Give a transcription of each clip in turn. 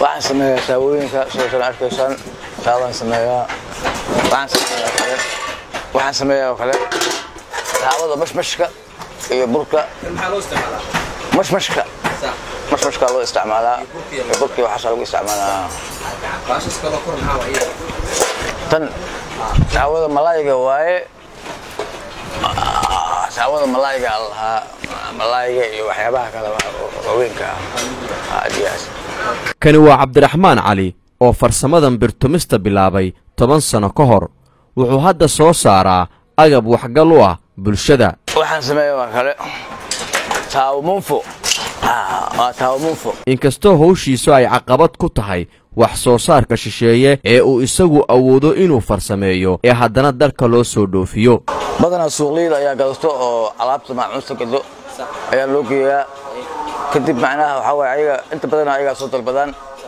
waxaan sameeyaa saawooyinka sidoosan arkaysaan saawaan sameeyaa waxaan sameeyaa kale waxaan sameeyaa oo kale saawada mashmashka iyo burka mashmashka mashmashka loo isticmaalaa iyo burkii waxaasa lagu isticmaalaa tan saawada malaayiga waaye saawada malaayiga aan lahaa malaayiga iyo waxyaabaha kale waaweynka ah adiyaas kani waa cabdiraxmaan cali oo farsamadan birtumista bilaabay toban sano ka hor wuxuu hadda soo saaraa agab waxgal u ah bulshada waxaan sameeya waa kale taawmunfo waa taawmunfo inkastoo howshiisu ay caqabad ku tahay wax soo saarka shisheeye ee uu isagu awoodo inuu farsameeyo ee haddana dalka loo soo dhoofiyo badanaa suuqliyada ayaa gadato oo alaabta maacuunta gado ayaa loo geeyaa kadib macnaha waxaa waye ayaga inta badan ayagaa soo dalbadaan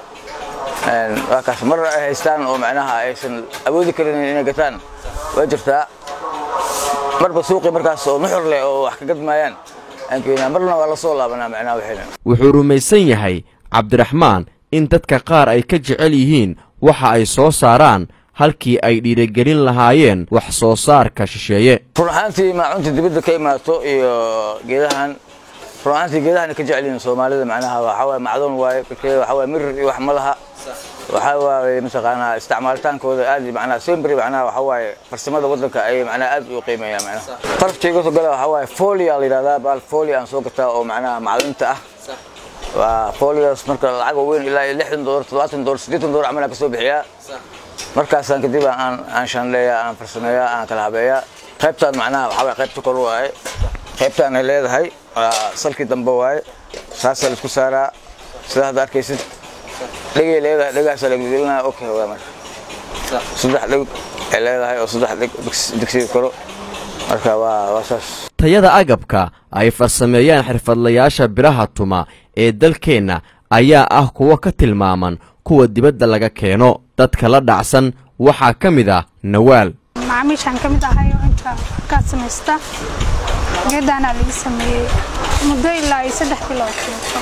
waa kaas mar ay haystaan oo macnaha aysan awoodi karin inay gataan way jirtaa marba suuqii markaas oo nuxur leh oo wax ka gadmaayaan aan keenaa marna waa la soo laabanaa macnaha waxayna wuxuu rumaysan yahay cabdiraxmaan in dadka qaar ay ka jecel yihiin waxa ay soo saaraan halkii ay dhiirigelin lahaayeen wax soo saarka shisheeye run ahaantii maacunta dibadda ka imaato iyo geedahan run ahaantii geedahan ka jecel yihiin soomaalida macnaha waxaa waye macdoon waaye birkeeda waxaa waye mirir iyo wax ma laha waxaa waaye mataqaanaa isticmaalitaankooda aad macnaha sembri macnaha waxaa waaye farsamada waddanka ay macnaha aad u qiimeeyaan macnaha qalabka iga soo gala waxaa waaye folia la yidhahdaa baal folia aan soo gataa oo macnaha macdinta ah waa folias marka lacag weyn ilaa lixdan doolar toddobaatan doolar siddeetan doolar camal aan ka soo bixiyaa markaasaan kadib aan aan shanleeyaa aan farsameeyaa aan kala habeeyaa qaybtaan macnaha waxaa waye qaybta kor waaye qaybtaan ay leedahay waa salkii dambe waaye saasaa la isku saaraa sida hadda arkaysid dhegay leedahay dhegaasaa la gelgelinaya okay waa marka saddex dheg ay leedahay oo saddex dheg digsiga koro marka waa waa saas tayada agabka ay farsameeyaan xirfadlayaasha biraha tuma ee dalkeenna ayaa ah kuwo ka tilmaaman kuwa dibadda laga keeno dadka la dhacsan waxaa ka mid ah nawaal macaamiishaan ka mid ahay oo inta ka samaysta geedaana laga sameeyey muddo ilaa iyo saddex bilood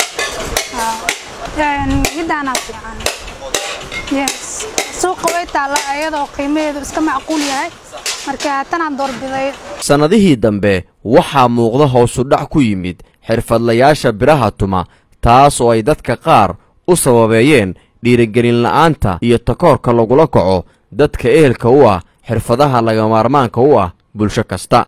geedaanaa fiican yes suuqa way taalla iyadoo qiimaheedu iska macquul yahay marka haatanaan doorbiday sannadihii dambe waxaa muuqda hoosudhac ku yimid xirfadlayaasha biraha tuma taas oo ay dadka qaar u sababeeyeen dhiirigelin la'aanta iyo takoorka lagula kaco dadka ehelka u ah xirfadaha lagamaarmaanka u ah bulsho kasta